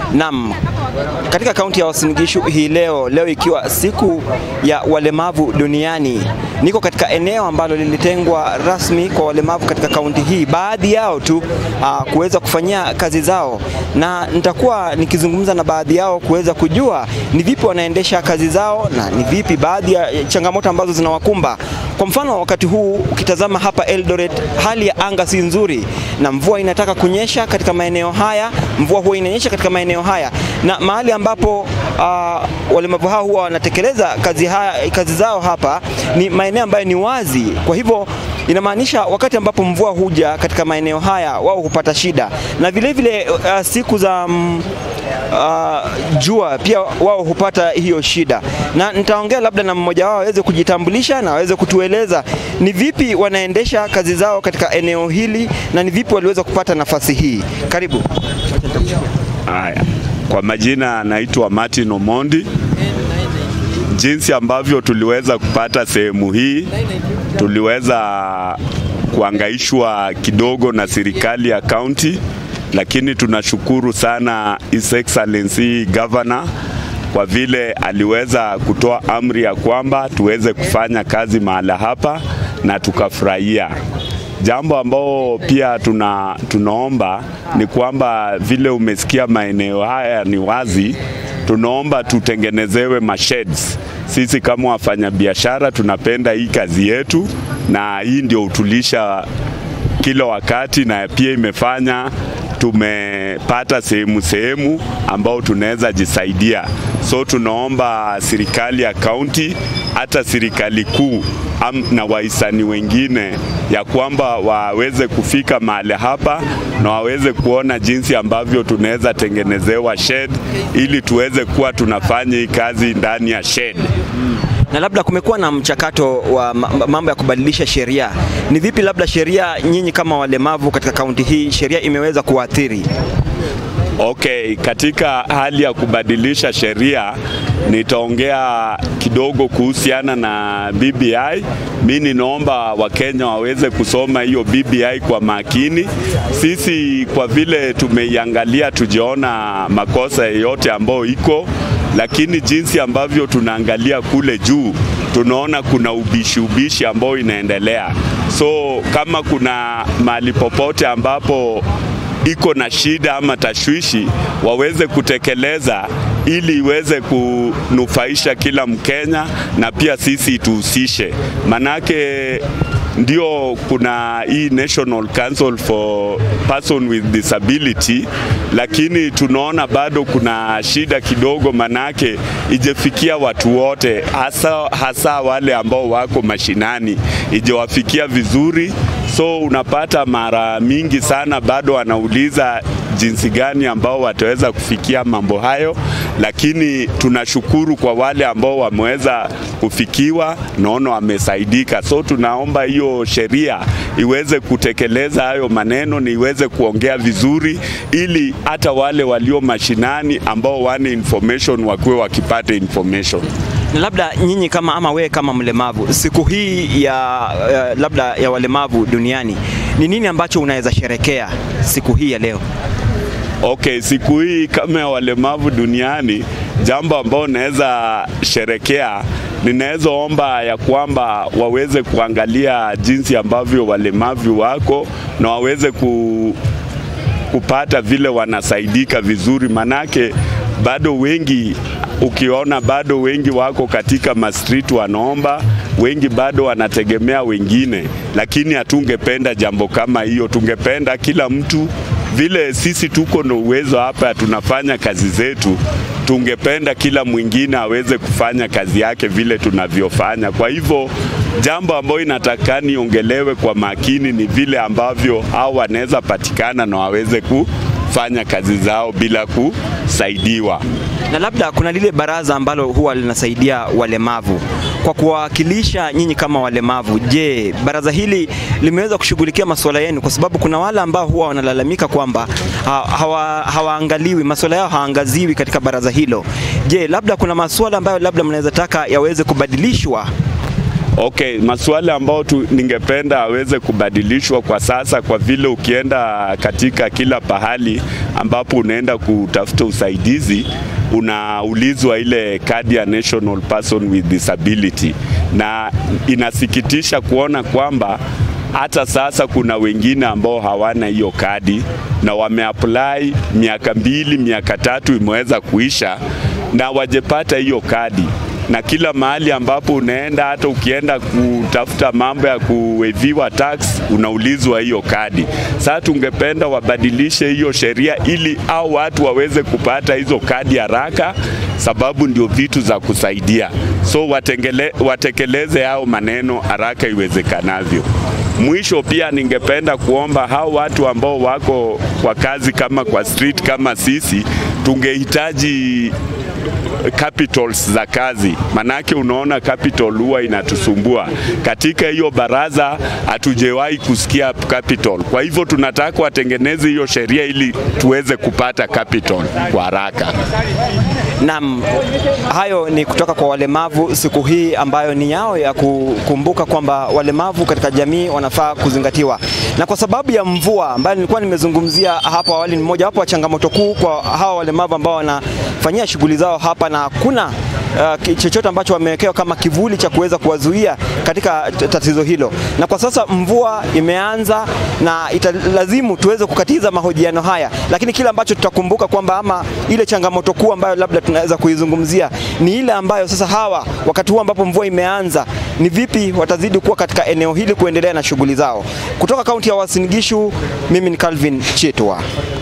Naam, katika kaunti ya Uasin Gishu hii leo, leo ikiwa siku ya walemavu duniani, niko katika eneo ambalo lilitengwa rasmi kwa walemavu katika kaunti hii, baadhi yao tu uh, kuweza kufanyia kazi zao, na nitakuwa nikizungumza na baadhi yao kuweza kujua ni vipi wanaendesha kazi zao na ni vipi baadhi ya changamoto ambazo zinawakumba. Kwa mfano, wakati huu ukitazama hapa Eldoret, hali ya anga si nzuri na mvua inataka kunyesha katika maeneo haya, mvua huwa inanyesha katika maeneo haya na mahali ambapo uh, walemavu hao huwa wanatekeleza kazi, haya, kazi zao hapa ni maeneo ambayo ni wazi. Kwa hivyo inamaanisha wakati ambapo mvua huja katika maeneo haya wao hupata shida, na vile vile uh, siku za um, uh, jua pia wao hupata hiyo shida, na nitaongea labda na mmoja wao aweze kujitambulisha na aweze kutueleza ni vipi wanaendesha kazi zao katika eneo hili na ni vipi waliweza kupata nafasi hii. Karibu. Haya, kwa majina naitwa Martin Omondi. Jinsi ambavyo tuliweza kupata sehemu hii, tuliweza kuangaishwa kidogo na serikali ya kaunti, lakini tunashukuru sana His Excellency Governor kwa vile aliweza kutoa amri ya kwamba tuweze kufanya kazi mahala hapa na tukafurahia. Jambo ambao pia tuna, tunaomba ni kwamba vile umesikia maeneo haya ni wazi, tunaomba tutengenezewe masheds. Sisi kama wafanyabiashara tunapenda hii kazi yetu, na hii ndio hutulisha kila wakati, na pia imefanya tumepata sehemu sehemu ambao tunaweza jisaidia. So tunaomba serikali ya kaunti hata serikali kuu na wahisani wengine ya kwamba waweze kufika mahali hapa na waweze kuona jinsi ambavyo tunaweza tengenezewa shed ili tuweze kuwa tunafanya hii kazi ndani ya shed. Na labda kumekuwa na mchakato wa mambo ya kubadilisha sheria. Ni vipi labda sheria, nyinyi kama walemavu katika kaunti hii, sheria imeweza kuathiri? Okay, katika hali ya kubadilisha sheria nitaongea kidogo kuhusiana na BBI. Mi ninaomba Wakenya waweze kusoma hiyo BBI kwa makini. Sisi kwa vile tumeiangalia, tujaona makosa yoyote ambayo iko, lakini jinsi ambavyo tunaangalia kule juu tunaona kuna ubishi ubishi ambao inaendelea. So kama kuna mahali popote ambapo iko na shida ama tashwishi waweze kutekeleza ili iweze kunufaisha kila Mkenya na pia sisi tuhusishe, manake ndio kuna hii National Council for Person with Disability, lakini tunaona bado kuna shida kidogo, manake ijefikia watu wote, hasa, hasa wale ambao wako mashinani, ijewafikia vizuri. So unapata mara mingi sana bado wanauliza jinsi gani ambao wataweza kufikia mambo hayo, lakini tunashukuru kwa wale ambao wameweza kufikiwa, naona wamesaidika. So tunaomba hiyo sheria iweze kutekeleza hayo maneno, ni iweze kuongea vizuri, ili hata wale walio mashinani ambao wana information wakuwe wakipata information na labda nyinyi kama ama wewe kama mlemavu, siku hii ya uh, labda ya walemavu duniani, ni nini ambacho unaweza sherekea siku hii ya leo? Okay, siku hii kama ya walemavu duniani, jambo ambao naweza sherekea, ninaweza omba ya kwamba waweze kuangalia jinsi ambavyo walemavu wako na waweze ku, kupata vile wanasaidika vizuri, manake bado wengi ukiona bado wengi wako katika mastreet wanaomba, wengi bado wanategemea wengine, lakini hatungependa jambo kama hiyo. Tungependa kila mtu vile sisi tuko na uwezo hapa, tunafanya kazi zetu, tungependa kila mwingine aweze kufanya kazi yake vile tunavyofanya. Kwa hivyo jambo ambayo inatakani iongelewe kwa makini ni vile ambavyo hao wanaweza patikana na waweze kufanya kazi zao bila kusaidiwa. Na labda kuna lile baraza ambalo huwa linasaidia walemavu kwa kuwawakilisha nyinyi kama walemavu. Je, baraza hili limeweza kushughulikia masuala yenu? Kwa sababu kuna wale ambao huwa wanalalamika kwamba hawa, hawaangaliwi masuala yao haangaziwi katika baraza hilo. Je, labda kuna masuala ambayo labda mnaweza taka yaweze kubadilishwa? Okay, masuala ambayo tu ningependa aweze kubadilishwa kwa sasa, kwa vile ukienda katika kila pahali ambapo unaenda kutafuta usaidizi unaulizwa ile kadi ya National Person with Disability, na inasikitisha kuona kwamba hata sasa kuna wengine ambao hawana hiyo kadi na wameapply miaka mbili, miaka tatu imeweza kuisha na wajepata hiyo kadi na kila mahali ambapo unaenda, hata ukienda kutafuta mambo ya kuweviwa tax unaulizwa hiyo kadi. Sasa tungependa wabadilishe hiyo sheria ili au watu waweze kupata hizo kadi haraka, sababu ndio vitu za kusaidia. So watengele, watekeleze hao maneno haraka iwezekanavyo. Mwisho pia ningependa kuomba hao watu ambao wako kwa kazi kama kwa street kama sisi, tungehitaji capitals za kazi, manake unaona capital huwa inatusumbua. Katika hiyo baraza hatujawahi kusikia capital, kwa hivyo tunataka watengeneze hiyo sheria ili tuweze kupata capital kwa haraka. Naam, hayo ni kutoka kwa walemavu siku hii ambayo ni yao ya kukumbuka kwamba walemavu katika jamii wanafaa kuzingatiwa. Na kwa sababu ya mvua ambayo nilikuwa nimezungumzia hapo awali, ni moja wapo wa changamoto kuu kwa hawa walemavu ambao wanafanyia shughuli zao hapa na hakuna uh, chochote ambacho wamewekewa kama kivuli cha kuweza kuwazuia katika tatizo hilo. Na kwa sasa mvua imeanza na italazimu tuweze kukatiza mahojiano haya, lakini kile ambacho tutakumbuka kwamba ama ile changamoto kuu ambayo labda tunaweza kuizungumzia ni ile ambayo sasa hawa wakati huu ambapo mvua imeanza, ni vipi watazidi kuwa katika eneo hili kuendelea na shughuli zao. Kutoka kaunti ya Uasin Gishu, mimi ni Calvin Chitwa.